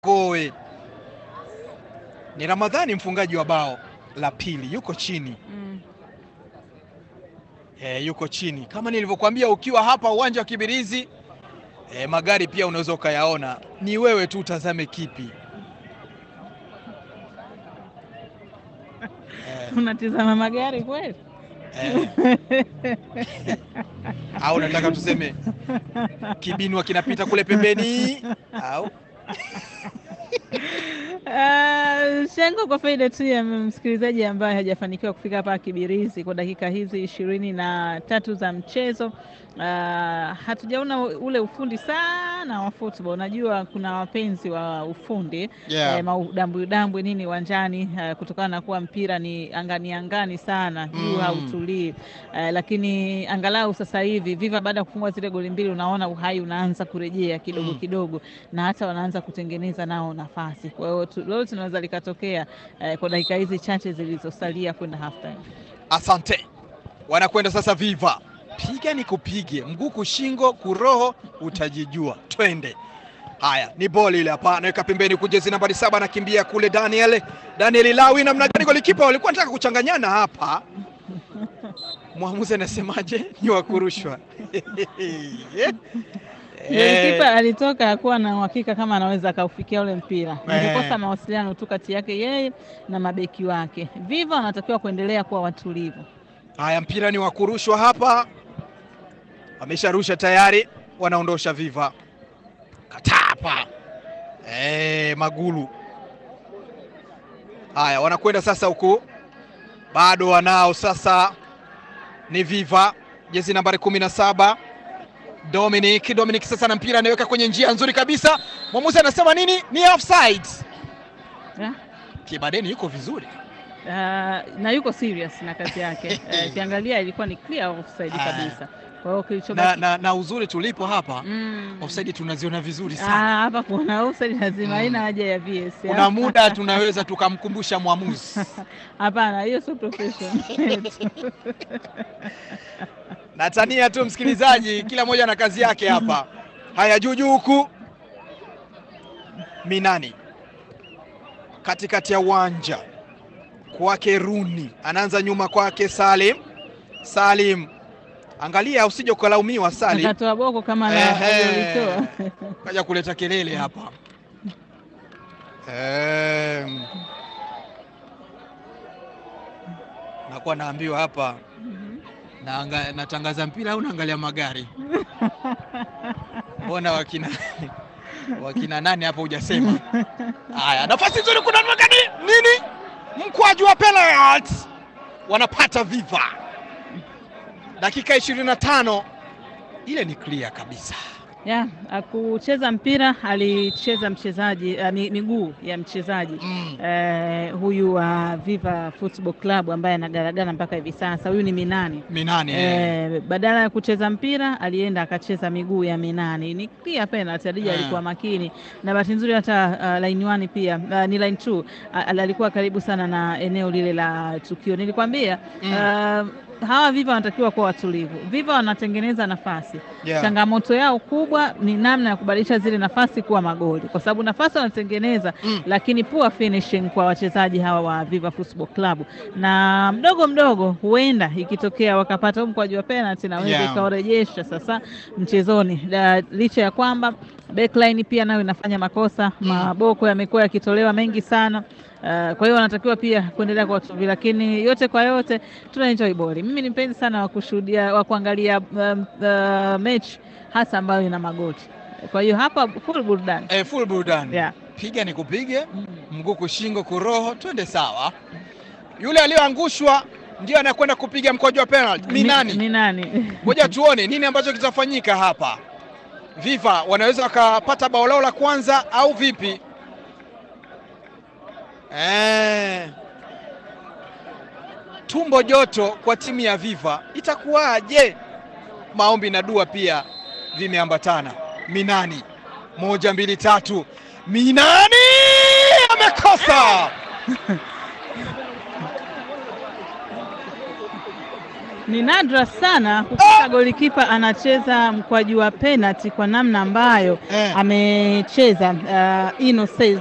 Koe ni Ramadhani, mfungaji wa bao la pili, yuko chini Mm. e, yuko chini kama nilivyokuambia, ukiwa hapa uwanja wa Kibirizi e, magari pia unaweza ukayaona, ni wewe tu utazame kipi e, Unatizama magari kweli? e. au nataka tuseme kibinwa kinapita kule pembeni au Uh, shango kwa faida tu ya msikilizaji ambaye hajafanikiwa kufika hapa Kibirizi kwa dakika hizi ishirini na tatu za mchezo. Uh, hatujaona ule ufundi sana wa football. Najua kuna wapenzi wa ufundi Yeah. eh, maudambwi udambwi nini uwanjani eh, kutokana na kuwa mpira ni angani angani sana juu Mm. hautulii eh, lakini angalau sasa hivi Viva baada ya kufungwa zile goli mbili, unaona uhai unaanza kurejea kidogo Mm. kidogo na hata wanaanza kutengeneza nao nafasi. Kwa hiyo tu- lolote linaweza likatokea eh, kwa dakika hizi chache zilizosalia kwenda halftime. Asante, wanakwenda sasa. Viva piga ni kupige, mguu kushingo, kuroho, utajijua. Twende. Haya, ni boli ile hapa, anaweka pembeni kujezi nambari saba, anakimbia kule. Daniel Daniel Lawi, namna gani golikipa walikuwa wanataka kuchanganyana hapa. Mwamuzi anasemaje? Ni wa kurushwa. Golikipa alitoka hakuwa na uhakika kama anaweza akaufikia ule mpira, Eh. nilikosa mawasiliano tu kati yake yeye na mabeki wake. Viva wanatakiwa kuendelea kuwa watulivu. Haya, mpira ni wa kurushwa hapa, wamesharusha tayari, wanaondosha Viva. Katapa eh, Magulu. Haya, wanakwenda sasa huku, bado wanao sasa, ni Viva, jezi nambari kumi na saba Dominic. Dominic sasa na mpira anaweka kwenye njia nzuri kabisa, mwamuzi anasema nini? Ni offside. Yeah. Kibadeni yuko vizuri. Uh, na yuko serious na kazi yake. Eh, Ukiangalia ilikuwa ni clear offside Ah. kabisa. Kwa hiyo na, kilichobaki na, na uzuri tulipo hapa Mm. offside tunaziona vizuri Ah, sana. hapa kuna offside lazima, Mm. haina haja ya VS. Kuna muda tunaweza tukamkumbusha mwamuzi. Hapana, hiyo sio professional. Natania tu msikilizaji, kila mmoja na kazi yake hapa. Haya, juu juu huku Minani katikati ya uwanja kwake Runi, anaanza nyuma kwake Salim. Salim, angalia usije ukalaumiwa Salim, Akatoa boko kama na Ehe. alilitoa. kaja kuleta kelele hapa. Em, nakuwa naambiwa hapa naanga, natangaza mpira au naangalia magari? Mbona wakina wakina nani hapo hujasema? Haya, nafasi nzuri, kuna namna gani? Nini? Mkwaju wa penalty wanapata Viva, dakika 25 ile ni clear kabisa. Ya, akucheza mpira alicheza mchezaji uh, miguu ya mchezaji Mm. eh, huyu wa Viva Football Club ambaye anagaragara mpaka hivi sasa. Huyu ni Minani. Minani eh. Eh, badala ya kucheza mpira alienda akacheza miguu ya Minani. Ni clear penalty. Adija Ah. alikuwa makini na bahati nzuri hata uh, line 1 pia uh, ni line 2 uh, alikuwa karibu sana na eneo lile la tukio. Nilikwambia Mm. uh, hawa Viva wanatakiwa kuwa watulivu. Viva wanatengeneza nafasi Yeah. changamoto yao kubwa ni namna ya kubadilisha zile nafasi kuwa magoli, kwa sababu nafasi wanatengeneza Mm. lakini poor finishing kwa wachezaji hawa wa Viva Football Club, na mdogo mdogo huenda ikitokea wakapata huu mkwaju wa penalty naweza Yeah. ikawarejesha sasa mchezoni, Da- licha ya kwamba backline pia nayo inafanya makosa, Mm. maboko yamekuwa yakitolewa mengi sana. Uh, kwa hiyo wanatakiwa pia kuendelea kwa watulivu, lakini yote kwa yote tuna enjoy boli. Mimi ni mpenzi sana wa kushuhudia wa kuangalia um, uh, mechi hasa ambayo ina magoli. Kwa hiyo hapa full burudani. Eh, full burudani. Yeah. Piga ni kupige, Mm. mguu kushingo, kuroho, twende sawa. Yule aliyoangushwa ndio anakwenda kupiga mkwaju wa penalty. Ni nani? Ni nani? Ngoja tuone nini ambacho kitafanyika hapa. Viva wanaweza wakapata bao lao la kwanza au vipi? Eh. Tumbo joto kwa timu ya Viva itakuwaje? Maombi na dua pia vimeambatana. Minani, moja mbili tatu. Minani amekosa. Ni nadra sana kukuta golikipa anacheza mkwaju wa penalty kwa namna ambayo Eh. amecheza uh, Innocent